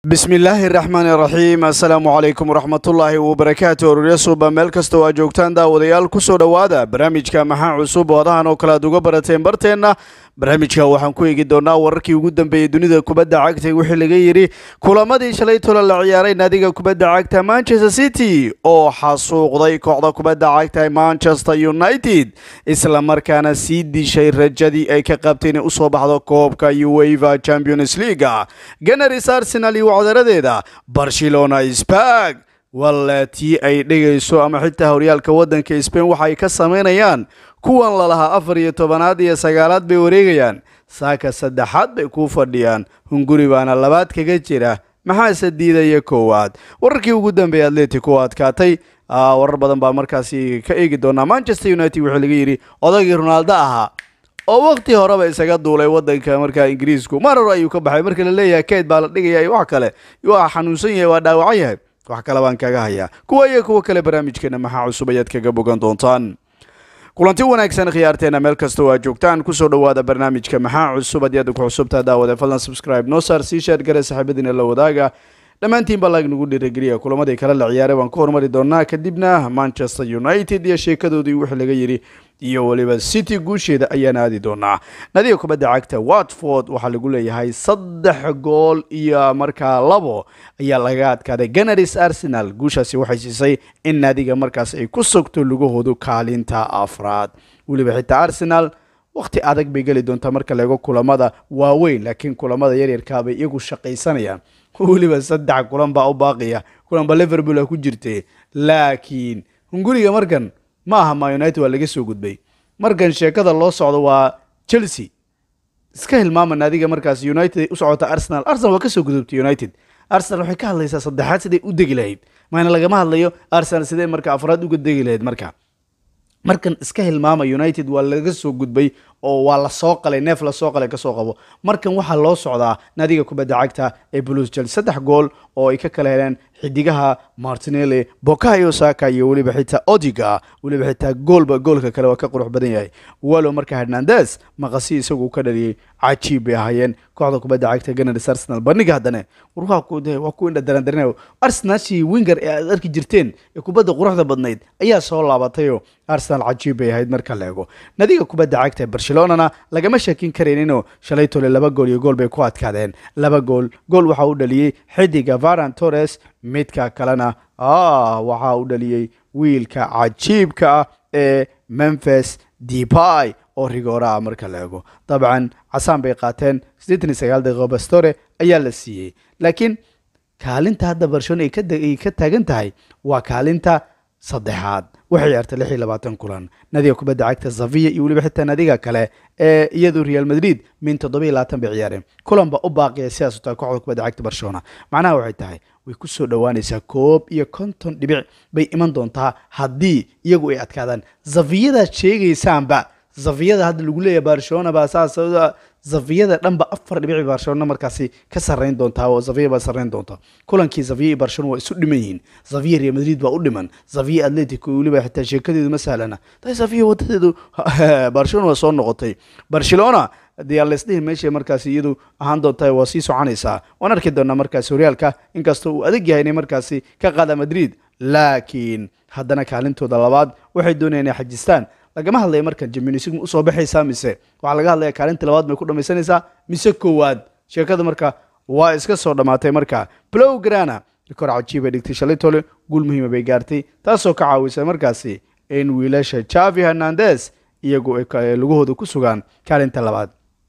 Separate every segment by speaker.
Speaker 1: bismi illaahi raxmaan iraxiim assalaamu calaykum waraxmatullaahi wabarakaatu ororya suuba meel kasta oo aad joogtaan daawadayaal kusoo dhowaada barnaamijka maxaa cusub oo adahan oo kale aad uga barateen barteenna barnaamijka waxaan ku eegi doonaa wararkii ugu dambeeyey dunida kubadda cagta wixii laga yidhi kulamadii shalay tola la ciyaaray naadiga kubadda cagta manchester city oo xasuuqday kooxda kubadda cagta manchester united isla markaana sii dishay rajadii ay ka qabtay inay usoo baxdo koobka ueva champions leaga ganaris arsenal iyo wacdaradeeda barcelona spag walla tii ay dhigayso ama xitaa horyaalka waddanka spain waxa ay ka samaynayaan kuwan lalahaa afar iyo tobanaad iyo sagaalaad bay wareegayaan saaka saddexaad bay kuu fadhiyaan hunguri baana labaad kaga jira maxaase diidaya koowaad wararkii ugu dambeeyay atletico adkaatay warar badan baa markaasi ka eegi doonaa manchester united wuxuu laga yidhi odagii ronaaldo ahaa oo waqti horeba isaga duulay wadanka markaa ingiriisku mar hore ayuu ka baxay marka la leeyahay kayd baa la dhigaya wax kale waa xanuunsan yahay waa dhaawacan yahay wax kale baan kaga hayaa kuwa iyo kuwo kale barnaamijkeena maxaa cusub ayaad kaga bogan doontaan kulanti wanaagsan khiyaarteena meel kasta oo aad joogtaan kusoo dhowaada barnaamijka maxaa cusub haddii aad ku cusubtaa daawade fadlan subscribe noo saar sii sheer gare saaxiibadiina la wadaaga dhammaantiin baa laag nagu dhiirageliya kulamadii kale la ciyaaray waan ku hormari doonaa kadibna manchester united iyo sheekadoodii wixii laga yidhi iyo weliba city guusheeda ayaan aadi doonaa nadiga kubadda cagta watford waxaa lagu leeyahay saddex gool iyo markaa labo ayaa laga adkaaday ganaris arsenal guushaasi waxay siisay in naadiga markaas ay ku sogto lugahoodu kaalinta afraad weliba xitaa arsenal waqti adag bay geli doontaa marka laego kulamada waaweyn laakiin kulamada yaryarkaabay iyagu shaqaysanayaan weliba saddex kulan baa u baaqiya kulanba liverpool a ku jirtay laakiin hunguriga markan ma aha ma united waa laga soo gudbay markan sheekada loo socdo waa chelsea iska hilmaama naadiga markaas united u socota arsenal arsenal waa kasoo gudubtay united arsenal waxay ka hadlaysaa saddexaad siday u degi lahayd maana lagama hadlayo arsenal sidee marka afraad uga degi lahayd marka markan iska hilmaama united waa laga soo gudbay oo waa lasoo qalay neef lasoo qalay kasoo qabo markan waxaa loo socdaa naadiga kubadda cagta ee blues jel saddex gool oo ay ka kala heleen xidigaha martinelli bokayo saka iyo weliba xitaa odiga weliba xitaa goolba goolka kale waa ka qurux badan yahay walow marka hernandes maqasi isagu ka dhaliyey cajiib bay ahaayeen kooxda kubadda cagta ganars arsenal bandhiga haddane war waa ku indha darandarinay arsenalshii winger ee aad arki jirteen ee kubadda quruxda badnayd ayaa soo laabatayoo arsenal cajiib bay ahayd marka la ego nadiga kubadda cagta barcelonana lagama shakin karayninoo shalay tole laba gool iyo gool bay ku adkaadeen laba gool gool waxaa u dhaliyey xidiga varan torres midka kalena waxaa u dhaliyey wiilka cajiibka ah ee memphis depay oo rigoora ah marka la ego dabcan casaan bay qaateen siddeetan iyo sagaal daqiiqo bastore ayaa la siiyey laakiin kaalinta hadda barcelona ay ka taagan tahay waa kaalinta saddexaad waxay ciyaartay lix iyo labaatan kulan nadiga kubadda cagta zavia iyo weliba xitaa nadiga kale ee iyadu real madrid min toddoba iyo labaatan bay ciyaareen kulan baa u baaqiya sidaas u tahay kooxda kubadda cagta barcelona macnaha waxay tahay way ku soo dhowaanaysaa koob iyo konton dhibic bay iman doontaa haddii iyagu ay adkaadaan zaviyadaad sheegaysaanba zaviyada hadda lagu leeyahay barcelona baa saas zaviyada dhanba afar dhibici barcelona markaasi ka sarreyn doontaa oo zaviya baa sarreyn doonta kulankii zaviya iyo barcelona waa isu dhiman yihiin zaviya real madrid baa u dhiman zaviya atletico weliba xitaa sheekadeedu ma sahlana tahay zaviya wadadeedu barcelona waa soo noqotay barcelona dee laysdhihi meesha markaasi iyadu ahaan doonta waa sii soconaysaa waan arki doonaa markaasi horyaalka inkastoo uu adag yahay inay markaasi ka qaada madrid laakiin haddana kaalintooda labaad waxay doonayaan inay xajistaan lagama hadlaya markan jaminisig ma usoo baxaysaa mise waxaa laga hadlaya kaalinta labaad may ku dhamaysanaysaa mise koowaad sheekada marka waa iska soo dhammaatay marka blow grana rikoor cajiib ay dhigtay shalay tole guul muhiima bay gaartay taasoo ka caawisay markaasi in wiilasha javi hernandes iyagu lugahooda ku sugaan kaalinta labaad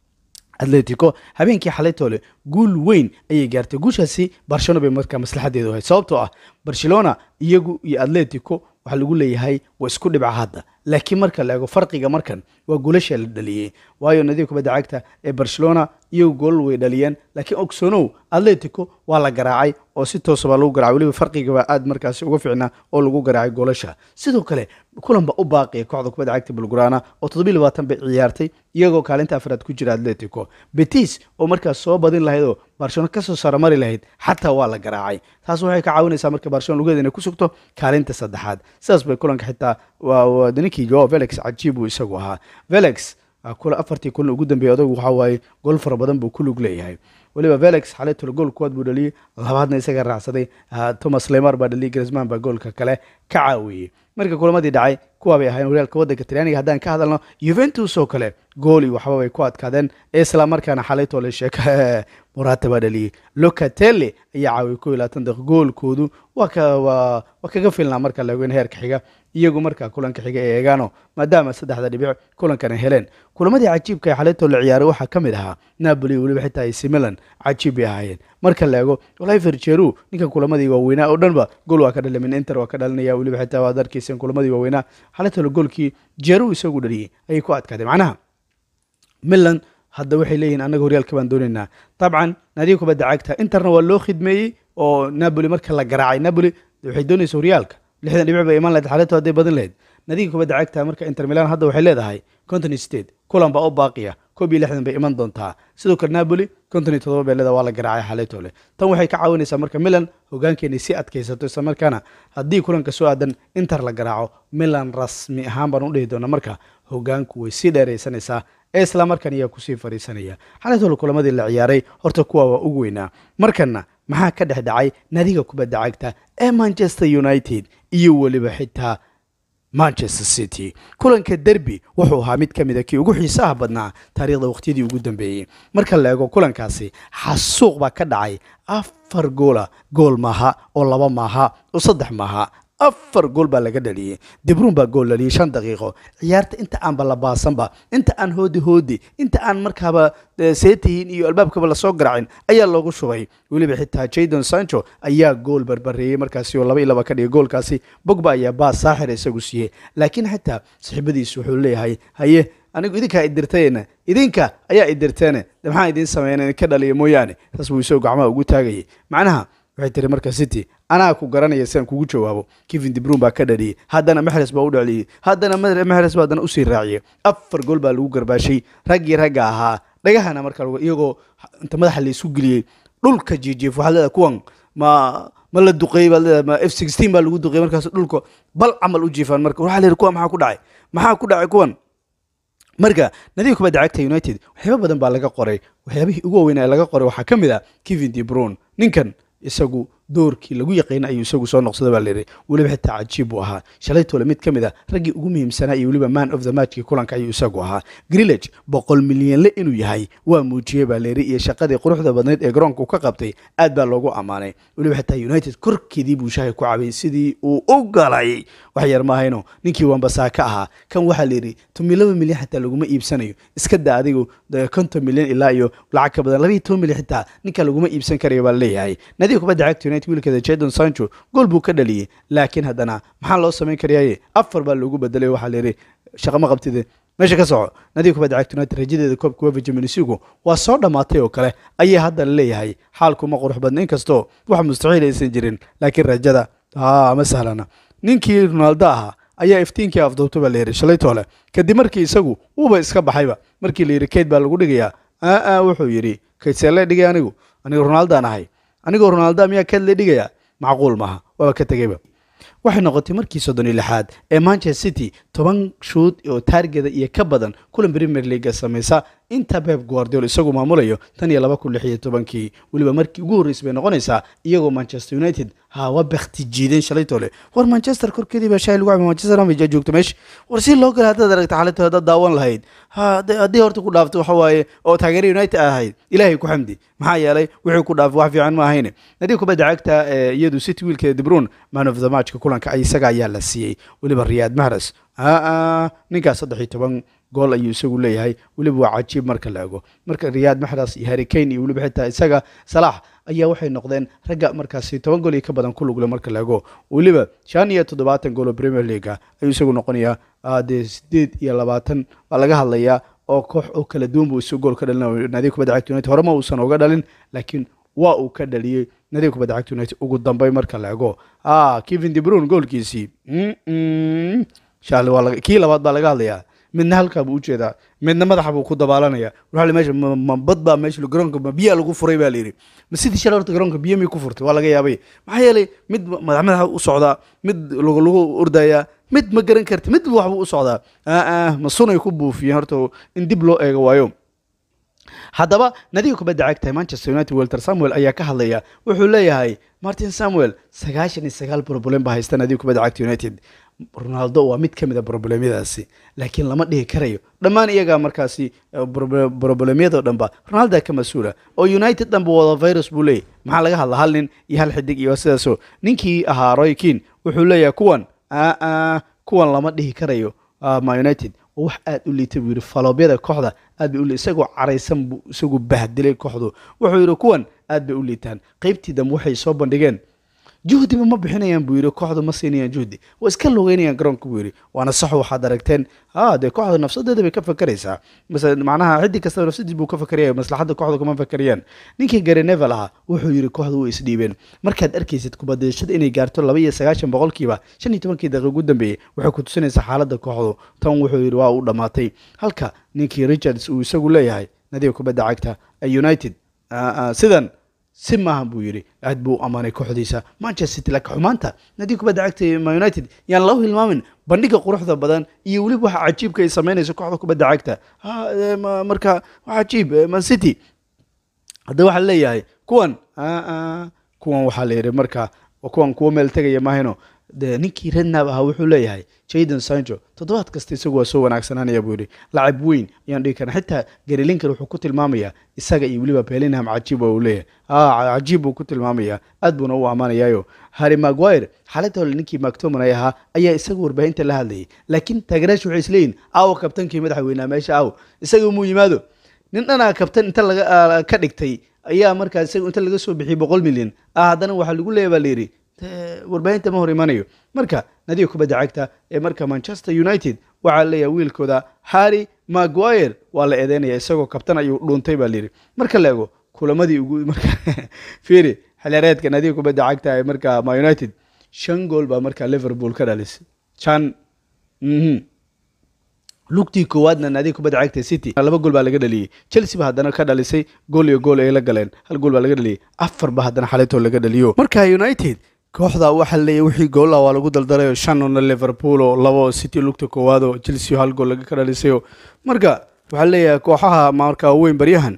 Speaker 1: atletico habeenkii xalay toole guul weyn ayay gaartay guushaasi barcelona bay markaa maslaxadeedu ahayd sababtoo ah barcelona iyagu iyo atletico waxaa lagu leeyahay waa isku dhibca hadda laakiin marka la eego farqiga markan waa goolasha la dhaliyey waayo nadiga kubadda cagta ee barcelona iyagu goolal way dhaliyeen laakiin ogsonow atletico waa la garaacay oo si toosa baa lagu garacay weliba farqigaba aad markaasi uga ficnaa oo lagu garaacay goolasha sidoo kale kulan ba u baaqiya kooxda kubadda cagta bulgurana oo toddobiyi labaatan bay ciyaartay iyagoo kaalinta afraad ku jira atletico betis oo markaas soo badin lahayd oo barcelona kasoo saramari lahayd xataa waa la garaacay taas waxay ka caawinaysaa marka barcelona lugeeda inay ku sugto kaalinta saddexaad sidaas bay kulanka xitaa ninkii joao felix cajiib uu isagu ahaa felix kula afartii kulan ugu dambeeyay odagu waxaa waaye gool fara badan buu ku lug leeyahay weliba velix xalaytole gool kuwaad buu dhaliyey labaadna isaga raacsaday thomas lemar baa dhaliyey grisman baa goolka kale ka caawiyey marka kulamadii dhacay kuwaa bay ahayn horyaalka waddanka talyaaniga haddaan ka hadalno yuventus oo kale gooli waxba bay ku adkaadeen isla markaana xalaytole sheeka morata baa dhaliyey locatelli ayaa caawiyey ko iyo labaatan daqiiq goolkoodu waa ka waa waa kaga filnaa marka la eego in heerka xiga iyagu markaa kulanka xiga ee eegaano maadaama saddexda dhibic kulankana heleen kulamadii cajiibka ee xalaytoo la ciyaaray waxaa ka mid ahaa napoli weliba xitaa ac milan cajiib bay ahaayeen marka la eego oliver jeru ninkan kulamadii waaweynaa oo dhanba gool waa ka dhalimin inter waa ka dhalinaya weliba xitaa waad arkeysen kulamadii waaweynaa xalaytoo goolkii jeru isagu dhaliyey ayay ku adkaadeen macnaha milan hadda waxay leeyihin annaga horyaalka baan doonaynaa dabcan naadiga kubadda cagta interna waa loo khidmeeyey oo napoli marka la garaacay napoli waxay doonaysa horyaalka lixdan dhibic bay imaan lahayd xalayto hadday badin lahayd nadiga kubadda cagta marka inter milan hadda waxay leedahay conton state kulan baa u baaqiya koob iyo lixdan bay iman doontaa sidoo kale napoli konton iyo todoba bay leedahay waa la garaacay xalaytole tan waxay ka caawinaysaa marka milan hogaankeenay si adkaysato isla markaana haddii kulanka soo aadan inter la garaaco milan rasmi ahaan baan u dhihi doona marka hogaanku way sii dheeraysanaysaa ee isla markan ayaa kusii fariisanaya xalaytole kulamadii la ciyaaray horta kuwa waa ugu weynaa markana maxaa ka dhex dhacay nadiga kubadda cagta ee manchester united iyo weliba xitaa manchester city kulanka derby wuxuu ahaa mid ka mida kii ugu xiisaha badnaa taariikhda waqtiyadii ugu dambeeyey marka la eego kulankaasi xasuuq baa ka dhacay afar goola gool maaha oo laba maaha oo saddex maaha afar gool baa laga dhaliyey dibruun baa gool dhaliyey shan daqiiqo ciyaarta inta aanba la baasanba inta aan hoodi hoodi inta aan markaaba seetihiin iyo albaabkaba lasoo garaacin ayaa loogu shubay weliba xitaa jadon sancho ayaa gool barbareeyey markaasi oo laba iyo laba ka dhigay goolkaasi bogba ayaa baas saaxir isagu siiyey laakiin xitaa saxiibadiisu wuxuu leeyahay haye anigu idinkaa idirtayna idinka ayaa idirteene de maxaa idiin sameeyeen idinka dhaliya mooyaane saas buu isagoo gacmaha ugu taagayay macnaha waxay tiri marka city anaa ku garanaya si aan kugu jawaabo kevin dibruun baa ka dhaliyey haddana mexres baa u dhaliyey haddana mexres baa haddana usii raaciyey afar gool baa lagu garbaashay raggii ragga ahaa dhagahana marka iyagoo inta madaxa la isu geliyey dhulka jiijiif waxaad leedahay kuwan ma ma la duqeeyey baad leedahay ma f sixteen baa lagu duqeeyey markaas dhulka bal camal u jiifaan marka waxaa la yidhi kuwa maxaa ku dhacay maxaa ku dhacay kuwan marka nadiga kubadda cagta united waxyaaba badan baa laga qoray waxyaabihii ugu waaweyn ee laga qoray waxaa ka mid ah kevin debron ninkan isagu doorkii lagu yaqiina ayuu isagu soo noqsada baa layidhi weliba xitaa cajiib buu ahaa shalaytole mid ka mid a raggii ugu muhiimsanaa iyo weliba man of the matchkii kulanka ayuu isagu ahaa grillage boqol milyanle inuu yahay waa muujiyey baa layidhi iyo shaqadii quruxda badnayd ee garoonku ka qabtay aad baa loogu ammaanay weliba xitaa united korkeedii buu shahay ku cabay sidii uu u galay wax yar maahayno ninkii wambasaa ka ahaa kan waxaa layidhi tomi laba milyan xitaa laguma iibsanayo iska da adigu konton milyan ilaa iyo lacag ka badan labayo toban milyan xitaa ninka laguma iibsan karayo baa leeyahay nadiga kubadda cagta united wiilkeeda jadon sancho gool buu ka dhaliyey laakiin haddana maxaa loo samayn karayaaye afar baa loogu bedelay waxaa layidhi shaqama qabtide meesha ka soco nadiga kubadda cagta united rajadeeda koobka wefa jaminisigu waa soo dhammaatay oo kale ayay hadda leeyahay xaalkuma qurux badna inkastoo wax mustaxiil aysan jirin laakiin rajada ma sahlana ninkii ronaldo ahaa ayaa iftiinkii afduubta baa layidhi shalaytoole kadib markii isagu uuba iska baxayba markii layidhi kayd baa lagu dhigayaa aa wuxuu yidhi kayd seele dhigay anigu aniga ronaldaan ahay anigoo ronaldo miyaa kayd la dhigaya macquul maaha waaba ka tegeyba waxay noqotay markii soddon iyo lixaad ee manchester city toban shuud oo taargeda iyo ka badan kulan premier leaga samaysa inta beb guardiol isagu maamulayo tan iyo laba kun lix iyo tobankii weliba markii ugu horreysay bay noqonaysaa iyagoo manchester united ha waa bakti jiideen shalaytole war manchester korkeedii baa shahay lagu cabay manchester amay joogto meesha war si loo gala haddaad aragta xalaytole haddaad daawan lahayd ha haddii horta ku dhaafto waxa waaye oo taageera united ahayd ilaahay ku xamdi maxaa yeelay wixii ku dhaafay wax fiican ma ahayne nadiga kubadda cagta ee iyadu city wiilkeeda dibruun man of the matchka kulanka isaga ayaa la siiyey weliba riyaad mahras aa ninkaas saddex iyo toban gool ayuu isagu leeyahay weliba waa cajiib marka la ego marka riyaad maxras iyo harrikane iyo weliba xitaa isaga salaax ayaa waxay noqdeen ragga markaasi toban gool iyo ka badan ku lugle marka la ego weliba shan iyo toddobaatan gool oo premier leaga ayuu isagu noqonayaa dee sideed iyo labaatan baa laga hadlayaa oo koox oo kala duwan buu isagu gool ka dhalin naadiga kubadda cagta united horema uusan oga dhalin laakiin waa uu ka dhaliyey nadiga kubadda cagta united ugu dambay marka la ego kevin debrun goolkiisii kii labaad baa laga hadlayaa midna halkaa buu ujeedaa midna madaxa buu ku dabaalanaya waxa meesha ma bad baa meesha garoonka ma biyaa lagu furay baa layidhi ma sidii shalay horta garoonka biyo miyay ku furtay waa laga yaabay maxaa yeelay mid madax madaxa u socdaa mid lagu lagu ordayaa mid ma garan karti mid waxbuu u socdaa aa ma sunay ku buufiyeen horta in dib loo eego waayo haddaba nadiga kubadda cagta manchester united welter samuel ayaa ka hadlaya wuxuu leeyahay martin samuel sagaashan iyo sagaal broblem baa haysta nadiga kubadda cagta united ronaldo waa mid ka mid a broblemyadaasi laakiin lama dhihi karayo dhammaan iyagaa markaasi broblemyadoo dhanba ronaldo ka mas-uula oo united dhanba wada virus buu leeyahy maxaa laga hadla hal nin iyo hal xidig iyo sidaasoo ninkii ahaa roy kin wuxuu leeyahay kuwan kuwan lama dhihi karayo ma united oo wax aad u liitay buu yidhi faloobyada kooxda aad bay u li isagoo caraysan buu isagu bahdilay kooxdu wuxuu yidhi kuwan aad bay u liitaan qaybtii dambe waxay soo bandhigeen juhdiba ma bixinayaan buu yidhi kooxdu ma siinayaan juhdi waa iska lugeynayaan garoonka buu yidhi waana sax waxaad aragteen ha dee kooxda nafsadeeda bay ka fakeraysaa mase macnaha xiddi kastaba nafsadiis buu ka fakeraya maslaxadda kooxda kuma fakerayaan ninkii gary nevel ahaa wuxuu yidhi kooxdu way isdhiibeen markaad arkaysid kubadashada inay gaarto laba iyo sagaashan boqolkiiba shan iyo tobankii daqiiq ugu dambeeyey waxay ku tusinaysaa xaaladda kooxdu tan wuxuu yidhi waa u dhammaatay halka ninkii richards uu isagu leeyahay nadiga kubadda cagta ee united sidan si maahan buu yidhi aad buu u ammaanay kooxdiisa manchester city laakiin xumaanta nadiga kubadda cagta ma united yaan lagu hilmaamin bandhiga quruxda badan iyo weliba waxa cajiibka ay samaynayso kooxda kubadda cagta marka waa cajiib man city hadda waxaa leeyahay kuwan kuwan waxaa la yidhi marka kuwan kuwa meel tegaya maahino de ninkii rednab ahaa wuxuu leeyahay jayden sancho toddobaad kasta isagu waa soo wanaagsananaya buu yidhi lacab weyn ayaan dhigi karna xitaa garilinkan wuxuu ku tilmaamayaa isaga iyo weliba belinham cajiib waa uu leeyahay cajiib buu ku tilmaamayaa aad buuna u ammaanayaayo harry maguire xaaladda hole ninkii mactominay ahaa ayaa isagu warbaahinta la hadlayay laakiin taageerayaashu waxay isleeyihin aawo kabtankii madaxa weynaa meesha aawo isaga muu yimaado nin dhanaa kabtan inta laga ka dhigtay ayaa markaa isaga inta laga soo bixiyay boqol milyan ah haddana waxaa lagu leeya baa la yidhi warbaahinta ma hor imanayo marka nadiga kubadda cagta ee marka manchester united waxaa leeyahay wiilkooda harry maguire waa la eedeynaya isagoo kabtan ayuu dhuuntay baa layidhi marka la ego kulamadii ugu marka fiiri xilyareedka nadiga kubadda cagta ee marka ma united shan gool baa marka liverpool ka dhalisay shan lugtii koowaadna naadiga kubadda cagta city laba gool baa laga dhaliyey chelsea ba haddana ka dhalisay gool iyo gool ay la galeen hal gool baa laga dhaliyey afar ba haddana xaletoo laga dhaliyo marka united kooxda waxaa leeyahy wixii goolla waa lagu daldalayo shanona liverpool oo labo city lugta koowaad oo chelsea hal gool laga ka dhalisayo marka waxaa leeyahay kooxaha marka weyn baryahan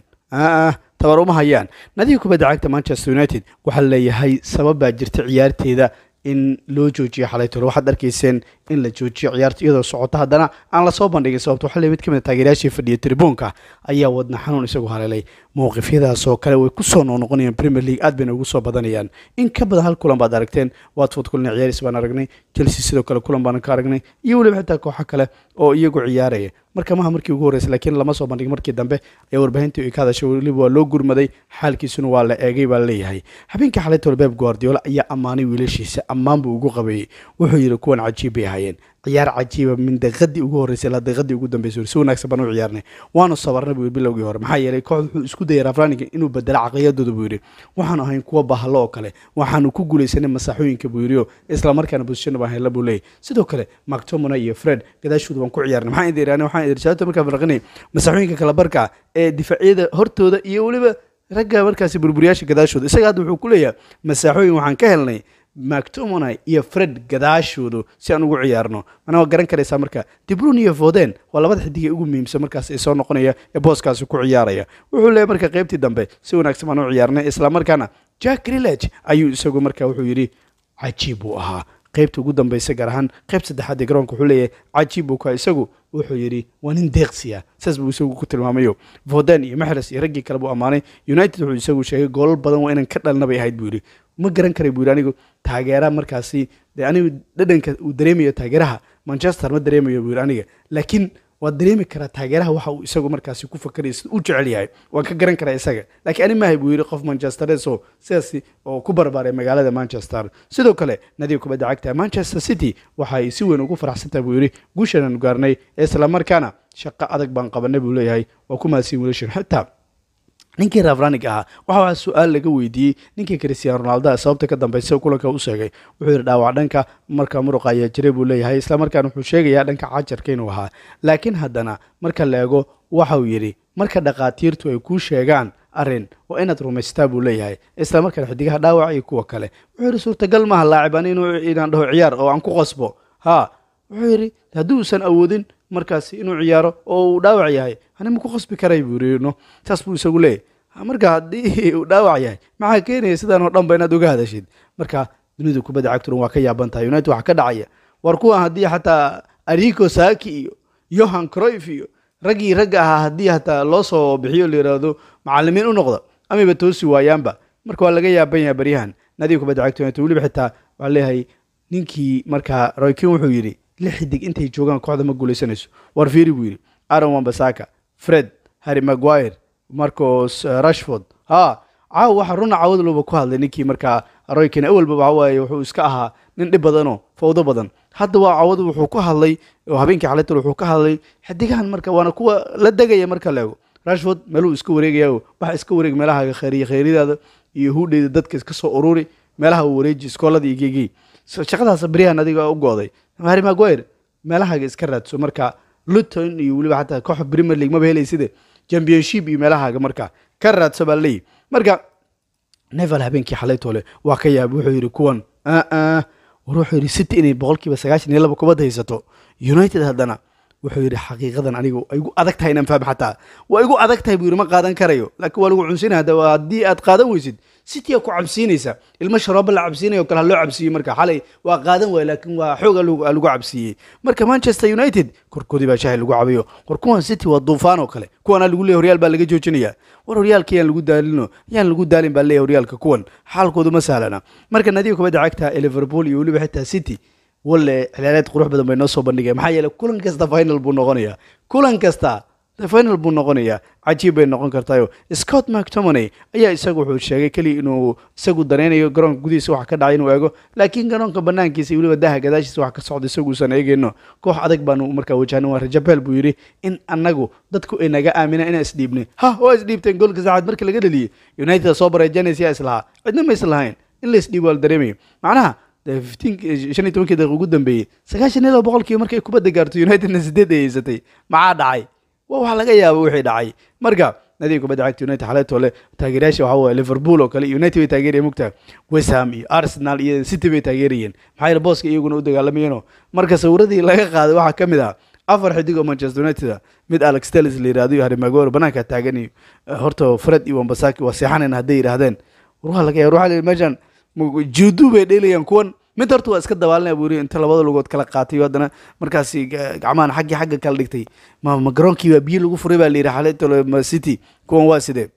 Speaker 1: tabar uma hayaan nadiga kubadda cagta manchester united waxaa leeyahay sabab baa jirta ciyaarteeda in loo joojiyo xalaytole waxaad arkayseen in la joojiyo ciyaarta iyadoo socota haddana aan lasoo bandhigin sababto waxaa le mid ka mid a taageerayaashii fadhiya tribuunka ayaa wadna xanuun isagu haleelay mowqifyadaas oo kale way kusoo noqnoqonayaan premier league aad bayna ugu soo badanayaan in ka badan hal kulan baad aragteen watford kulina ciyaaris baan aragnay chelsea sidoo kale kulan baan ka aragnay iyo weliba xitaa kooxo kale oo iyagu ciyaaraya marka maha markii ugu horreysay laakiin lama soo bandhigin markii dambe ee warbaahintii ay ka hadashay weliba waa loo gurmaday xaalkiisuna waa la eegay baa leeyahay habeenkii xalaytole beb guardiola ayaa ammaanay wiilashiisa ammaan buu ugu qabeeyey wuxuu yidhi kuwan cajiib bay ahaayeen ciyaar cajiiba min daqiiqadii ugu horreysay ilaa daqiiqadii ugu dambeysay si wanaagsan baan u ciyaarnay waanu sabarnay buu yidhi bilowgii hore maxaa yeelay kooxda wuxuu isku dayay rafraninga inuu bedelo caqliyadooda buu yidhi waxaanu ahayn kuwa bahalo oo kale waxaanu ku guulaysanay masaaxooyinka buu yidhi oo islamarkaana bosishana baan hela buu leeyahy sidoo kale mactomona iyo fred gadaashooda waan ku ciyaarnay maxaan idin iraan waxaan idin sababta markaan farqinay masaaxooyinka kala barka ee difaacyada hortooda iyo weliba ragga markaasi burburiyaasha gadaashooda isaga hadda wuxuu ku leeyahay masaaxooyin waxaan ka helnay mactomony iyo fred gadaashoodu si aan ugu ciyaarno mana waa garan karaysaa marka dibrun iyo voden waa labada xidig ee ugu muhiimsan markaas ee soo noqonaya ee booskaasi ku ciyaaraya wuxuu leeyahy marka qaybtii dambe si wanaagsan baan u ciyaarnay islamarkaana jack rilage ayuu isagu marka wuxuu yidhi cajiib buu ahaa qaybta ugu dambeysa gaar ahaan qayb saddexaad ee garoonka wuxuu leeyahay cajiib buu ka isagu wuxuu yidhi waa nin deeqsiya saas buu isagu ku tilmaamayo voden iyo maxres iyo raggii kale buu ammaanay united wuxuu isagu sheegay goolal badan waa inaan ka dhalna bay ahayd buu yidhi ma garan karay buu yidhi anigu taageera markaasi dee anigu dhadhanka uu dareemayo taageeraha manchester ma dareemayo buu yidhi aniga laakiin waad dareemi karaa taageeraha waxa uu isagu markaasi ku fakaraya sida u jecel yahay waan ka garan karaa isaga laakiin ani maahay buu yidhi qof manchesteres oo sidaas oo ku barbaaray magaalada manchester sidoo kale nadiga kubadda cagta manchester city waxa ay si weyn ugu faraxsantahay buu yidhi guushaanu gaarnay ee islamarkaana shaqo adag baan qabanay buu leeyahay waa ku mahadsin wiilashan xitaa ninkii rafranig ahaa waxa waxaa su-aal laga weydiiyey ninkii christian ronaldo sababta ka dambeysa kulanka u sheegay wuxuu yidhi dhaawac dhanka marka muruqa ayaa jiray buu leeyahay islamarkaana wuxuu sheegayaa dhanka cajarka inuu ahaa laakiin haddana marka la eego waxa uu yidhi marka dhakhaatiirtu ay kuu sheegaan arrin waa inaad rumaystaa buu leeyahay islamarkaana xidigaha dhaawac iyo kuwa kale wuxuu yidhi suurtagal maaha laacib ani inaan dhaho ciyaar oo aan ku qasbo ha wuxuu yidhi haddii uusan awoodin markaasi inuu ciyaaro oo uu dhaawac yahay ani ma ku khasbi karay buu yiri no saas buu isagu leeyahy marka haddii uu dhaawac yahay maxaa keenaya sidaan oo dhan ba inaad uga hadashid marka dunida kubadda cagtuna waa ka yaaban tahay united waxa ka dhacaya war kuwan haddii xataa arico saki iyo yohan croif iyo raggii ragga ahaa haddii hataa loo soo bixiyo la yidhaahdo macalimiin u noqda amayba toosi waayaanba marka waa laga yaaban yahay baryahan nadiga kubadda cagta united weliba xitaa waxaa leeyahay ninkii markaa roykin wuxuu yidhi lix xidig intay joogaan kooxda ma guulaysanayso war fiiri buu yidhi aaron wambasaka fred harry maguire marcos rashford ha caawa waxa runa caawadluba ku hadlay ninkii markaa roykin awalba waxa waaye wuxuu iska ahaa nin dhib badanoo fawdo badan hadda waa caawadu wuxuu ku hadlay oo habeenkii xalaytal wuxuu ka hadlay xidigahan marka waana kuwa la degaya marka la ego rashford meeluu iska wareegaya waxa iska wareeg meelaha khayriya khayridaada iyo huudheyda dadka iska soo ururi meelaha uu wareeji iskoolada iyo geegii shaqadaas baryahan adiga u gooday harry maguire meelahaaga iska raadso marka luton iyo weliba xataa kooxa premier league maba helayside championship iyo meelahaaga marka ka raadso baa leeyihi marka nevel habeenkii xalaytoole waa ka yaabay wuxuu yidhi kuwan war wuxuu yidhi city inay boqolkiiba sagaashan iyo laba kubadda haysato united haddana wuxuu yidhi xaqiiqadan anigu ay igu adag tahay inaan fahmo xataa waa igu adag tahay buu yidhi ma qaadan karayo laakiin waa lagu cunsinaya hadda haddii aad qaadan weysid citya ku cabsiinaysa ilmo sharooba la cabsiinayo o kale ha loo cabsiiyey marka xalay waa qaadan waaya laakiin waa xoog lagu cabsiiyey marka manchester united korkoodii baa shahay lagu cabayo war kuwan city waa duufaan oo kale kuwana lagu leeyahy horyaal baa laga joojinaya war horyaalka yaan lagu daalino yaan lagu daalin baa leeyahy horyaalka kuwan xaalkoodu ma sahlana marka nadiga kubadda cagta ee liverpool iyo weliba xitaa city walle xilaareed qurux badan bay noo soo bandhigeen maxaa yeeley kulan kasta final buu noqonayaa kulan kasta final buu noqonayaa cajiib bay noqon kartayo scott mactomoney ayaa isagu wuxuu sheegay keliya inuu isagu danaynayo garoonka gudihiisa wax ka dhacay inuu eego laakiin garoonka banaankiisa iyo weliba daha gadaashiisa wax ka socda isaguusan eegeyno koox adag baanu markaa wajahna waa rajabeel buu yidhi in annagu dadku ay naga aaminaan inaan isdhiibnay ha waa isdhiibteen goolka saacad marka laga dhaliyey united soo bareejanaysa islahaa cidna ma islahayn in la isdhiibo waa la dareemayo macnaha shan iyo tobankii daqiiq ugu dambeeyey sagaashan iyo laba boqolkiiba markay kubadda gaarto unitedna sideed ay haysatay maxaa dhacay waa wax laga yaaba wixii dhacay marka nadiga kubadda cagta united xaleetole taageerayaasha waxa waye liverpool oo kale united bay taageerayeen mugta westham iyo arsenal iyo city bay taageerayeen maxaa yeele booska iyaguna u dagaalamayeenoo marka sawiradii laga qaaday waxaa ka mid ah afar xidig oo manchester united mid alex telis la yirahdo iyo harry maguire banaanka taagan iyo horta fred iyo wambasaki waa seexanayna hadday yidhahdeen war waa laga yaaba waxaa meeshan juudu bay dheelayaan kuwan mid horta waa iska dabaalinaya buu yiri inta labada lugood kala qaatay haddana markaasi gacmahan xaggii xagga kala dhigtay ma ma garoonkii baa biyo lagu furay baa la yidhi xaletole ma city kuwan waa sidee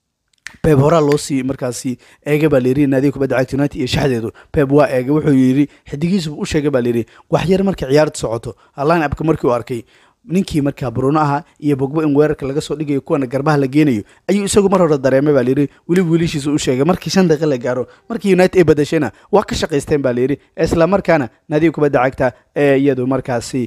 Speaker 1: beb horaa loo sii markaasi eega baa layidhi naadiga kubadda cagta united iyo shaxdeedu beb waa eega wuxuu yidhi xidigiisu u sheegay baa layidhi wax yar markay ciyaarta socoto line upka markii uu arkay ninkii markaa bruno ahaa iyo bogbo in weerarka laga soo dhigayo kuwana garbaha la geenayo ayuu isagu mar hore dareemay baa layidhi weliba wiilishiisa u sheegay markii shan daqiiq la gaaro markii united ay badashayna waa ka shaqaysteen baa layidhi isla markaana naadiga kubadda cagta ee iyadu markaasi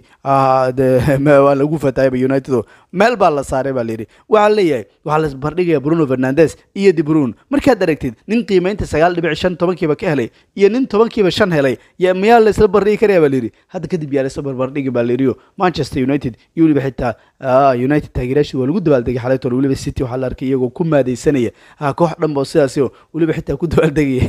Speaker 1: waa lagu fatayaba united meel baa la saaray baa layidhi waxaa leeyahay waxaa la bardhigaya bruno fernandes iyo de brun markaad aragtid nin qiimaynta sagaal dhibic shan tobankiiba ka helay iyo nin tobankiiba shan helay miyaa la isla bardhigi karaya baa layidhi hadda kadib yaa la isla barbardhigi baa layidhi manchester united iyo weliba xitaa united taageerayaashii waa lagu dabaaldegay xalaytool weliba city waxaa la arkay iyagoo ku maadaysanaya koox dhanba oo sidaasi oo weliba xitaa ku dabaaldegaya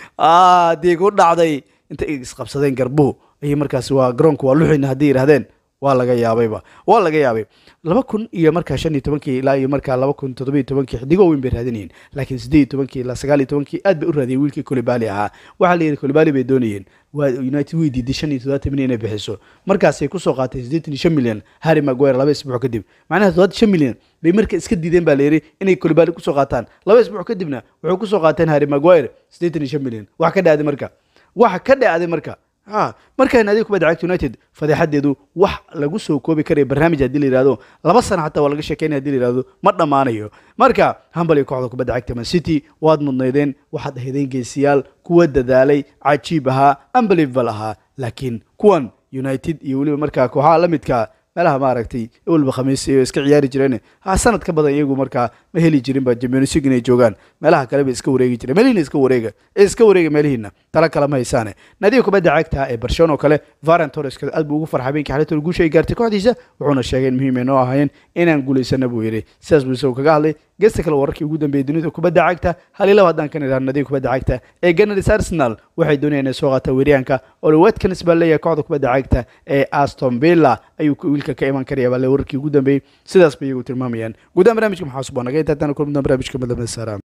Speaker 1: dee ku dhacday inta isqabsadeen garbuhu ayay markaasi waa garoonka waa luxina hadday yidhahdeen waa laga yaabayba waa laga yaabay laba kun iyo markaa shan iyo tobankii ilaa iyo markaa laba kun toddobiyo tobankii xidigo weyn bay raadinayeen laakiin siddeed iyo tobankii ilaa sagaal iyo tobankii aad bay u raadiyeen wiilkii kolibali ahaa waxaa la yidhi kolibali bay doonayeen waa united way diiday shan iyo toddobaatan milyan inay bixiso markaasay kusoo qaatay siddeetan iyo shan milyan harry maguire laba isbuuc kadib macnaha toddobaatan shan milyan bay marka iska diideen baa la yidhi inay kolibali kusoo qaataan laba isbuuc kadibna wuxuu kusoo qaateen harry maguire siddeetan iyo shan milyan wax ka dhacday marka waxa ka dhacday marka ha markaan adiga kubadda cagta united fadeexadeedu wax lagu soo koobi karaya barnaamij haddii la yihahdo laba sana xataa waa laga sheekeynaya hadii la yihahdo ma dhammaanayo marka hambal iyo kooxda kubadda cagta man city waad mudnaydeen waxaad ahaydeen geesiyaal kuwa dadaalay cajiib ahaa unbelievable ahaa laakiin kuwan united iyo weliba markaa kooxaha la midka meelaha maaragtay weliba khamiis iyo iska ciyaari jireen ha sanad ka badan iyagu markaa ma heli jirinba champions league inay joogaan meelaha kale bay iska wareegi jireen meelihiina iska wareega ee iska wareega meelihiina tala kale ma haysaane nadiga kubadda cagta ee barcelona oo kale varan torres aad buu ugu farxay habeenkii xalatol guusha ay gaartay kooxdiisa wuxuuna sheegay in muhiim ay noo ahaayeen inaan guulaysana buu yidhi sidaas buu isagu kaga hadlay geesta kale wararkii ugu dambeeyey dunida kubadda cagta hal iyo laba haddaan ka nidhaahno nadiga kubadda cagta ee Gunners Arsenal waxay doonayaan inay soo qaataan weeryahanka Oli Watkins baa leeyahay kooxda kubadda cagta ee Aston Villa ayuu wiilka ka iman karaya baa wararkii ugu dambeeyey sidaas bay iyagu tilmaamayaan gudaha barnaamijka maxaa cusub oo naga intaa tan kulmada barnaamijka madabna salaam